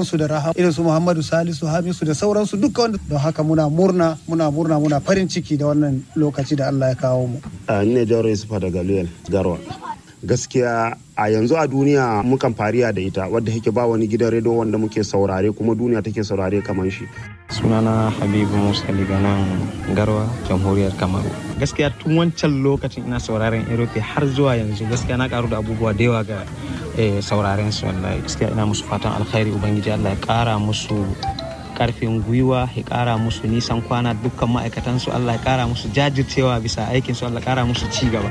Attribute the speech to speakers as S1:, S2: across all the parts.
S1: sauransu da rahama irin su Muhammadu Salisu Hamisu da sauransu duka wanda don haka muna murna muna murna muna farin ciki da wannan lokaci da Allah ya kawo mu.
S2: Ni ne Jauro Yusufa daga Luyel Garwa. gaskiya a yanzu a duniya mukan fariya da ita wadda yake ba wani gidan rediyo wanda muke saurare kuma duniya take saurare kamar shi
S3: sunana habibu musa daga nan garwa jamhuriyar kamaru gaskiya tun wancan lokacin ina sauraren erope har zuwa yanzu gaskiya na karu da abubuwa da yawa ga sauraren su wallahi gaskiya ina musu fatan alkhairi ubangiji allah ya kara musu karfin gwiwa ya kara musu nisan kwana dukkan ma'aikatansu allah ya kara musu jajircewa bisa aikinsu allah ya kara musu ci gaba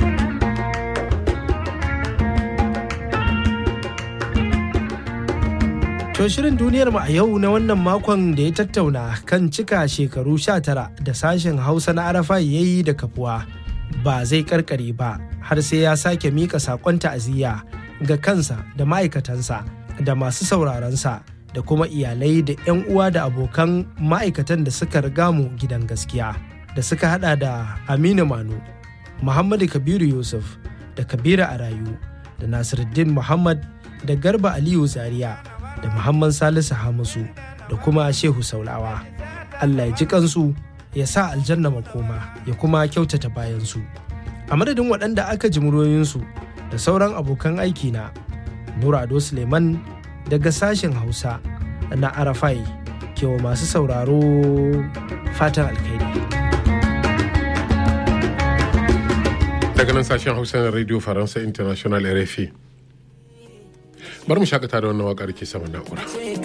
S4: To shirin duniyar mu a yau na wannan makon da ya tattauna kan cika shekaru 19 da sashen Hausa na Arafa ya yi da kafuwa ba zai karkare ba har sai ya sake mika sakon ta'aziyya ga kansa da ma'aikatansa da masu sauraronsa da kuma iyalai da 'yan uwa da abokan ma'aikatan da suka riga mu gidan gaskiya da suka hada da Aminu Manu, Muhammadu Kabiru Yusuf da Kabiru Arayu da Nasiruddin Muhammad da Garba Aliyu Zaria da Muhammad Salisu Hamisu da kuma Shehu Saulawa. Allah ya ji kansu ya sa aljanna makoma ya kuma kyautata bayansu. A madadin waɗanda aka ji muryoyinsu da sauran abokan aiki na Nura Ado Suleiman daga sashen Hausa na Arafai kewa masu sauraro fatan alkhairi.
S5: Daga nan sashen Hausa na Radio Faransa International RFI. bari mu shakata da wannan waƙar ke saman na'ura.